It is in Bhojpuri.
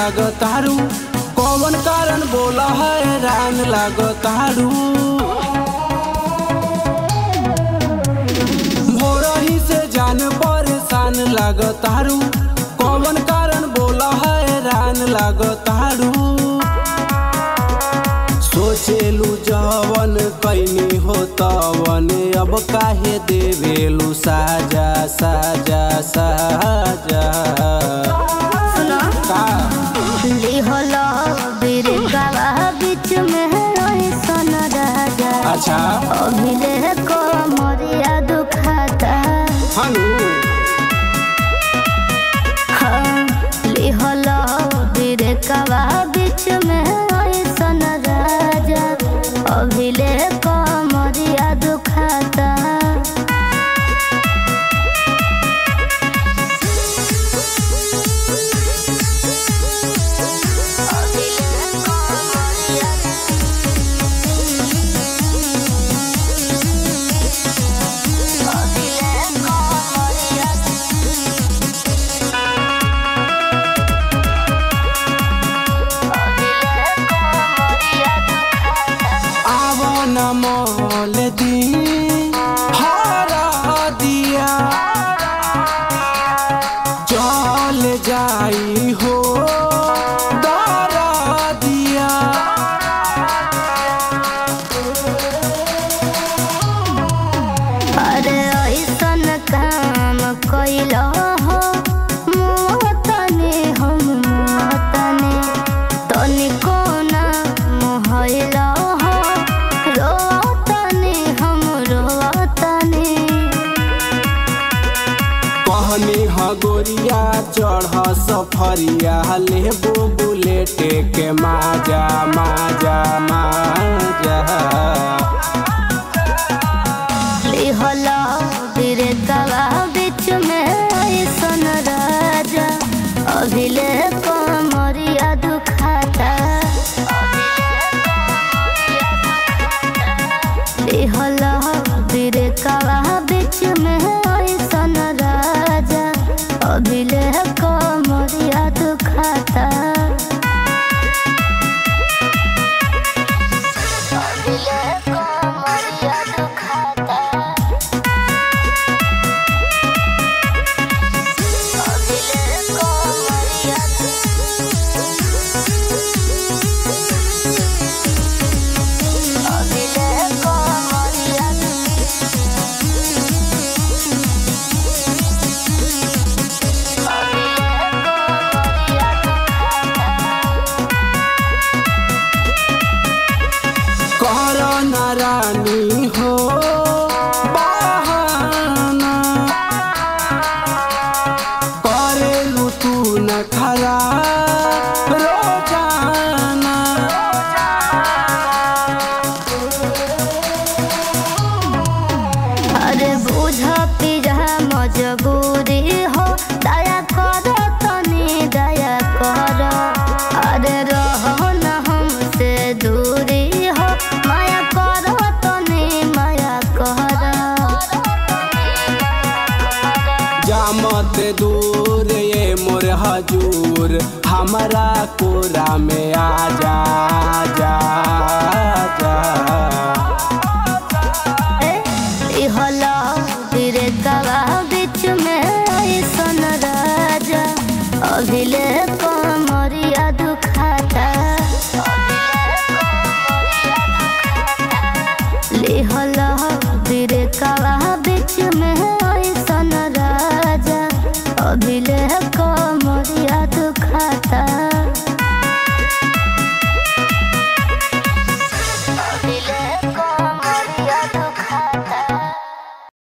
लागतारू कौन कारण बोला हैरान लागतारू भोरही से जान परेशान लागतारू कौन कारण बोला हैरान लागतारू सोचेलू जवन कैनी हो तवन अब काहे देवेलू साजा साजा साजा सुनो का लिहलो बिरकावा बीच में रही सन राजा अच्छा अभिले को मोरिया दुखाता हनु हाँ लिहलो बिरकावा बीच में रही सन राजा अभिले को मोरिया दुखाता आव न मोल दी हरा दिया चल जाई हो दरा दिया अरे ऐसन काम कैलो हो मोहतने हम मोहतने तनिको ना मोहलो हो रोतने हम रोतने कहनी ह गोरिया चढ़ सफरिया लेबो बुलेट के माजा माजा माजा लिहला बिरतवा बीच में ऐसन राजा अभिले कमरिया दुखाता लिहला बिरतवा बीच में ऐसन राजा अभिले कमरिया दुखाता अभिले कमरिया दुखाता कर नारानी हो बहाना करेलू तू न खरा रोजाना अरे बुझ पिझा मजबूरी हो दया कर तनी दया कर अरे रहो न हमसे दूरी हो माया कर तनी माया कर जामत दूर ये मोर हजूर हमारा कोरा में आ जा जा जा